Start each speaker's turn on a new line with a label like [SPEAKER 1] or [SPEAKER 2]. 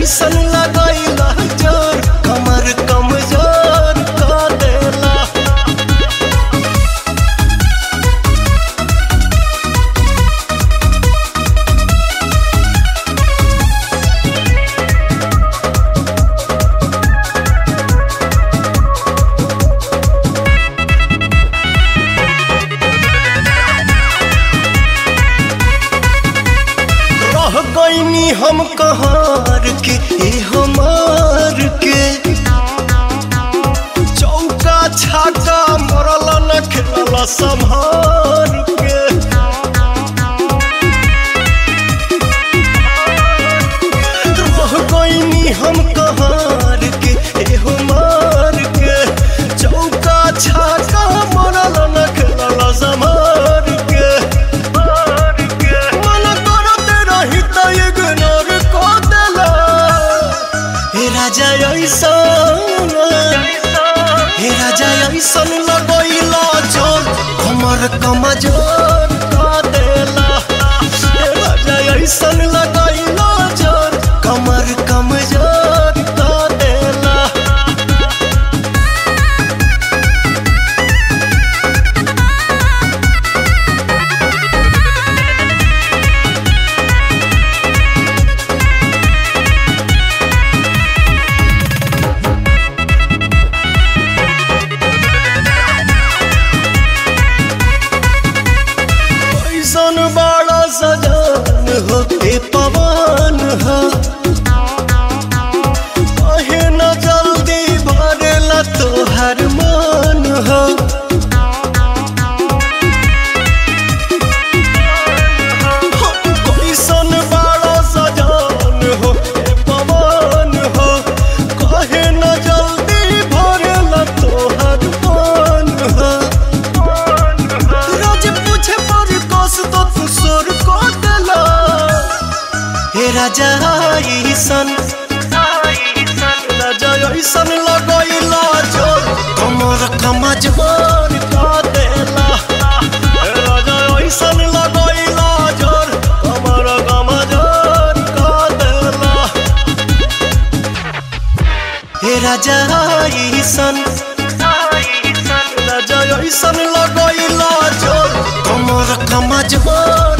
[SPEAKER 1] ऐसन लगैला जोर कमर कमजोर क देला रह गईनी हम कहार के ए हमार के चौका छाका मरल न खेलल संभार के रह गईनी हम कहार के ए हमार के चौका छाका मरल न खेलल संभार के मन करते रही त इग्नोर क देला हे राजा ऐसन हे राजा ऐसन लगैला जोर हमर कमजोर क देला हे राजा ऐसन लगैला जोर कमर कमजोर क देला ऐसन बड़ा सजान हो ए पवन हो कहे न जल्दी भरेला तोहर मन हो कैसन बड़ा सजान हो ए पवन हो कहे न जल्दी भरेला तोहर मन हो रोज पूछे पर कस तो तू सोर को देला हे राजा ईसन राजा ईसन लगैला जोर कमर कमजोर का देला हे राजा ईसन लगैला जोर कमर कमजोर का देला हे राजा ईसन राजा ऐसन लगैला जोर कमर कमजोर